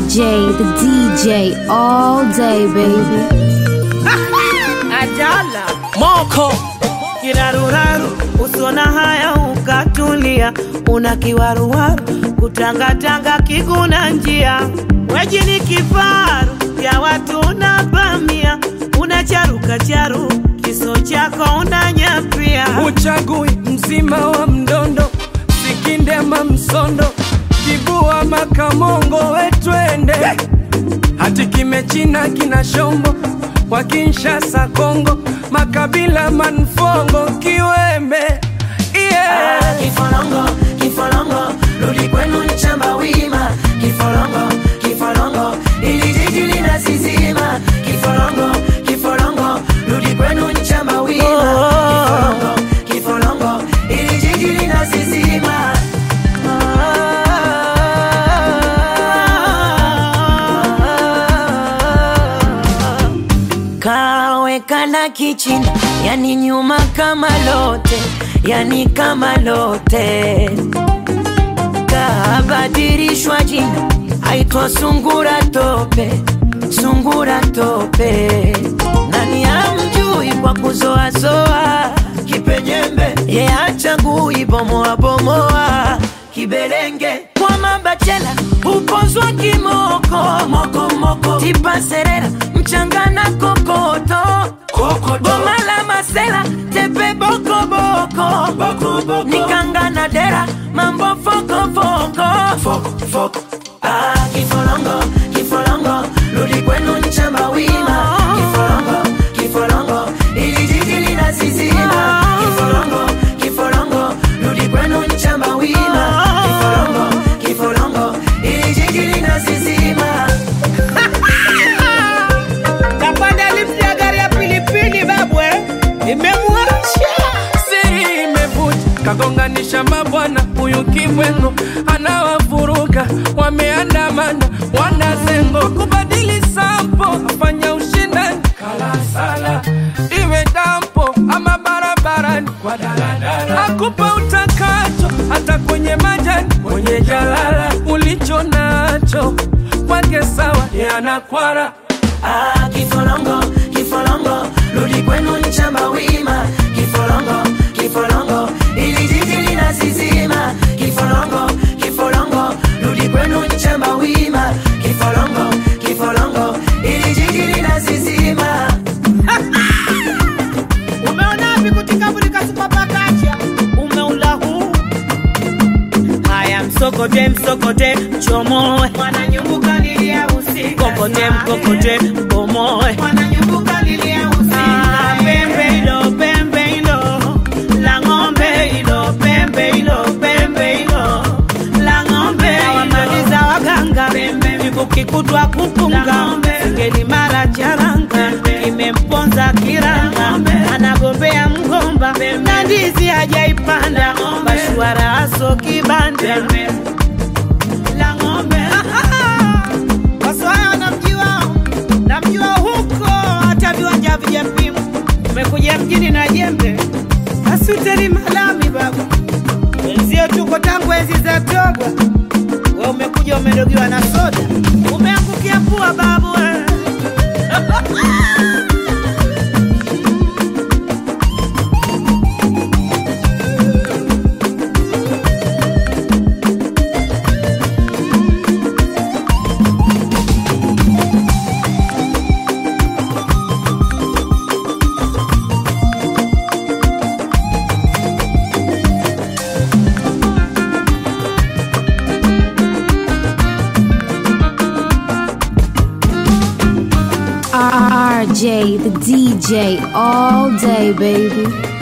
RJ, the DJ, all day, baby. Ajala moko kiraruraru, usona haya ukatulia, una kiwaruwaru kutangatanga kiguna njia, weji ni kifaru ya watu unavamia, unacharuka charu kiso chako unanyapia, uchagui mzima wa mdondo sikindema msondo kibua makamongo wetwende hati kimechina kina shombo kwa Kinshasa Kongo makabila manfongo kiwembe yeah. Kifolongo, kifolongo, rudi kwenu nchamba wima. Kifolongo, kifolongo, ili jiji linasizima. Kifolongo, kifolongo, rudi kwenu nchamba wima. Kifolongo, kifolongo, ili jiji linasizima. Kawekana kichina, yani nyuma kama lote, yani kama lote kabadilishwa jina, aitwa sungura tope, sungura tope. Nani amjui kwa kuzoazoa kipenyembe, ye achagui bomoa bomoa kibelenge kwa mabachela upozwa kimoko moko moko tipa serera mchanga na kokoto boma la masela tepe boko boko, boko, boko. nikanga na dera mambo foko foko, foko, foko. Ah, kifolongo kifolongo rudi kwenu nchamba wima kifolongo kifolongo ili jiji linasizima kifolongo kifolongo rudi kwenu nchamba wima kifolongo kifolongo ili jiji linasizima kapanda lifti ya gari ya pilipili babwe, imemwasha siri imevuja kagonganisha mabwana huyu kibwengo anawavuruga wameandamana wanazengo kubadili sampo afanya ushindani kalasala iwe dampo ama barabarani kwa daladala akupa utakacho hata kwenye majani mwenye jalala ulicho nacho kwake sawa yanakwara Ah, kifolongo kifolongo rudi kwenu nchamba wima kifolongo kifolongo ili jiji linasizima kifolongo kifolongo rudi kwenu nchamba wima kifolongo kifolongo ili jiji linasizima Umeona wapi kutikavurika supapakacha umeula huu haya msokote msokote chomoe wananyumbuka lilia usiku kokote mkokote bomoe wananyumbuka lilia usiku ah, pembe ilo pembe ilo la ng'ombe ilo pembe ilo pembe ilo la ng'ombe wamaliza waganga vikukikutwa kupunga ngeli mara charanga kimemponza kiranga anagombea mgomba na ndizi hajaipanda bashwara aso kibanda la ng'ombe waswaya wanamjua namjua huko hata viwanja vijapimwa umekuja mjini na jembe asuteri malami baba wenzio tuko tangu enzi za toba we umekuja umedogiwa na soda umeangukia pua babu we. RJ, the DJ, all day, baby.